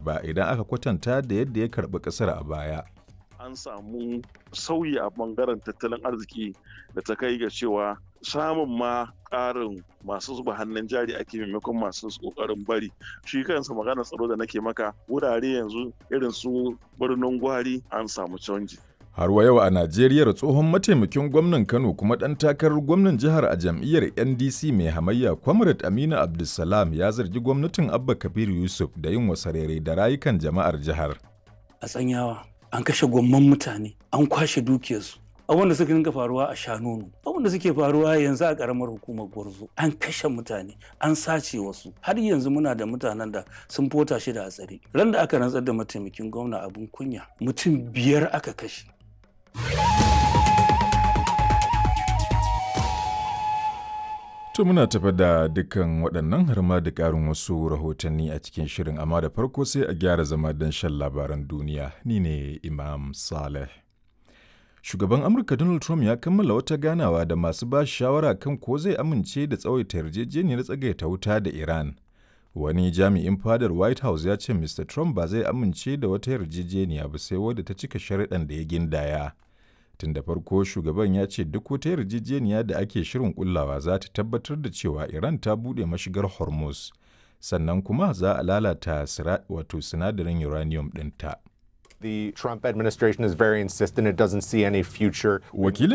ba idan aka kwatanta da yadda ya karɓi ƙasar a baya. an samu sauyi a bangaren tattalin arziki da ta kai ga cewa samun ma ƙarin masu zuba hannun jari ake maimakon masu ƙoƙarin bari shi kansa maganar tsaro da nake maka wurare yanzu irin su birnin gwari an samu canji Har wa yau a Najeriya tsohon mataimakin gwamnan Kano kuma ɗan takarar gwamnan jihar a jam'iyyar NDC mai hamayya Comrade Aminu Abdulsalam ya zargi gwamnatin Abba Kabir Yusuf da yin wasarere da rayukan jama'ar jihar. A tsanyawa an kashe gwamman mutane an kwashe dukiyarsu abin da suka dinga faruwa a shanonu abin da suke faruwa yanzu a karamar hukumar gwarzo an kashe mutane an sace wasu har yanzu muna da mutanen da sun fota shi da a tsare ran da aka rantsar da mataimakin gwamna abin kunya mutum biyar aka kashe To muna tafa da dukkan waɗannan har ma da ƙarin wasu rahotanni a cikin shirin amma da farko sai a gyara zama don shan labaran duniya ni ne Imam Saleh. Shugaban Amurka Donald Trump ya kammala wata ganawa da masu ba shawara kan ko zai amince da tsawaita yarjejeniyar tsagaita wuta da Iran. Wani jami'in fadar White House ya ce Mr. Trump ba zai amince da wata yarjejeniya ba sai wadda ta cika sharaɗan da ya gindaya. Tun da farko shugaban ya ce duk wata yarjejeniya da ake shirin kullawa za ta tabbatar da cewa Iran ta buɗe mashigar Hormuz, sannan kuma za a lalata wato sinadarin uranium ɗinta. The Trump administration is very insistent it doesn't see any future. Wakilin